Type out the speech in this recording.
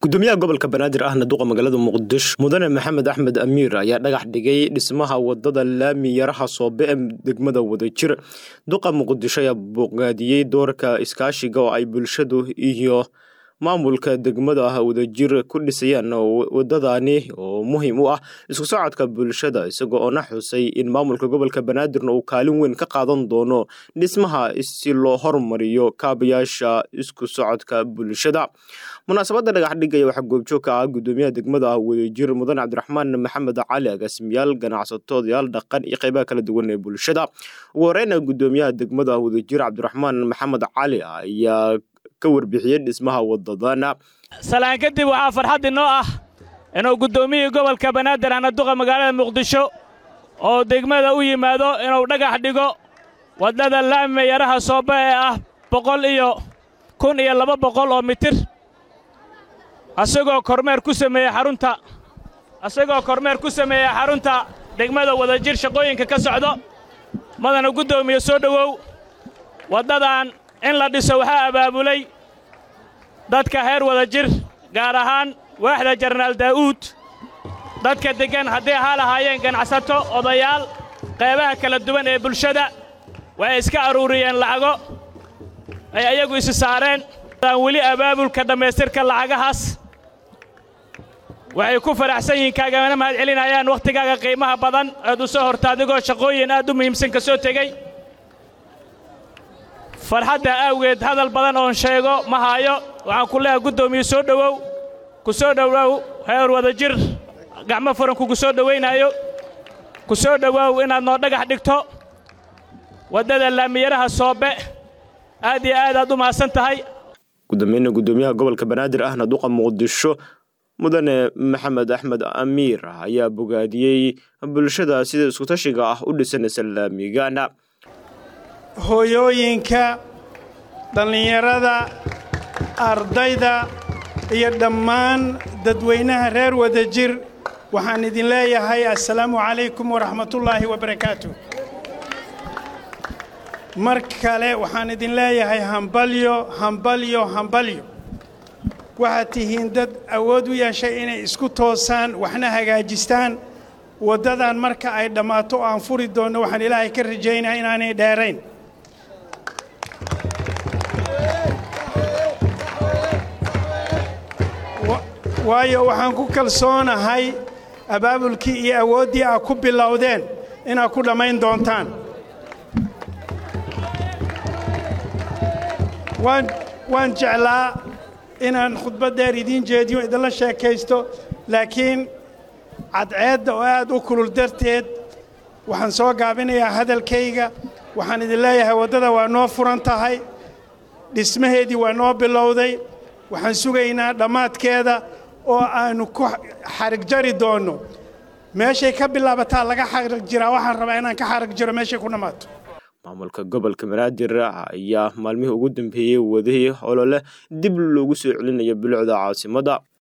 gudoomiyaha gobolka banaadir ahna duqa magaalada muqdisho mudane maxamed axmed amiir ayaa dhagax dhigay dhismaha wadada laami yaraha soobe ee degmada wadajir duqa muqdisho ayaa bogaadiyey doorka iskaashiga oo ay bulshadu iyo maamulka degmada wadajir ku dhisayaan wadadani oo muhiim u ah isku socodka bulshada isagoo oo na xusay in maamulka gobolka banaadirna uu kaalin weyn ka qaadan doono dhismaha si loo hormariyo kaabayaasha isku socodka bulshada munaasabadda dhagax dhigaya waxaa goobjoog ka ah gudoomiyaha degmada wadajir mudane cabdiraxmaan maxamed cali agaasimayaal ganacsatoodayaal dhaqan iyo qeybaha kala duwan ee bulshada ugu horeyna gudoomiyaha degmada wadajir cabdiraxmaan maxamed cali ayaa ka warbixiyey dhismaha wadadana salaan kadib waxaa farxad inoo ah inuu guddoomiyihii gobolka banaadir ana duqa magaalada muqdisho oo degmada u yimaado inuu dhagax dhigo waddada laami yaraha sooba ee ah boqol iyo kun iyo laba boqol oo mitir asagoo kormeer ku sameeyey xarunta asagoo kormeer ku sameeyey xarunta degmada wadajir shaqooyinka ka socdo madana guddoomiye soo dhowow waddadan in la dhiso waxaa abaabulay dadka heer wadajir gaar ahaan waaxda jenaraal daa'uud dadka deggan hadday ahaa lahaayeen ganacsato odayaal qeybaha kala duwan ee bulshada waxay iska aruuriyeen lacago ay ayagu isi saareen aan weli abaabulka dhammaystirka lacagahaas waxay ku faraxsan yihiin kaagamana mahad celinayaan wakhtigaaga qiimaha badan eed u soo horta adigoo shaqooyin aad u muhiimsan ka soo tegey farxadda awgeed hadal badan oon sheego ma haayo waxaan ku leehay guddoomiye soo dhowow ku soo dhowow heer wadajir gacmo furan kugu soo dhowaynaayo ku soo dhowow inaad noo dhagax dhigto waddada laamiyaraha soobe aad iyo aad aad u mahadsan tahay gudoomiyeena gudoomiyaha gobolka banaadir ahna duqa muqdisho mudane maxamed axmed amiir ayaa bogaadiyey bulshada sida iskutashiga ah u dhisanaysa laamigana hooyooyinka dhallinyarada ardayda iyo dhammaan dadweynaha reer wadajir waxaan idin leeyahay assalaamu calaykum waraxmatullaahi wabarakaatu mar kale waxaan idin leeyahay hambalyo hambalyo hambalyo waxaad tihiin dad awood u yeeshay inay isku toosaan waxna hagaajistaan waddadan marka ay dhammaato oo aan furi doonno waxaan ilaahay ka rajaynaya inaanay dheerayn waayo waxaan ku kalsoonahay abaabulkii iyo awooddii aad ku bilowdeen inaad ku dhammayn doontaan waan jeclaa inaan khudbad dheer idiin jeediyo idinla sheekaysto laakiin cadceedda oo aad u kulul darteed waxaan soo gaabinayaa hadalkayga waxaan idin leeyahay waddada waa noo furan tahay dhismaheedii waa noo bilowday waxaan sugaynaa dhammaadkeeda oo aannu ku xarig jari doonno meeshay ka bilaabataa laga xarig jiraa waxaan rabaa inaan ka xarig jiro meeshay ku dhammaato maamulka gobolka banaadir ayaa maalmihii ugu dambeeyey wadahii olole dib loogu soo celinayo bilicda caasimadda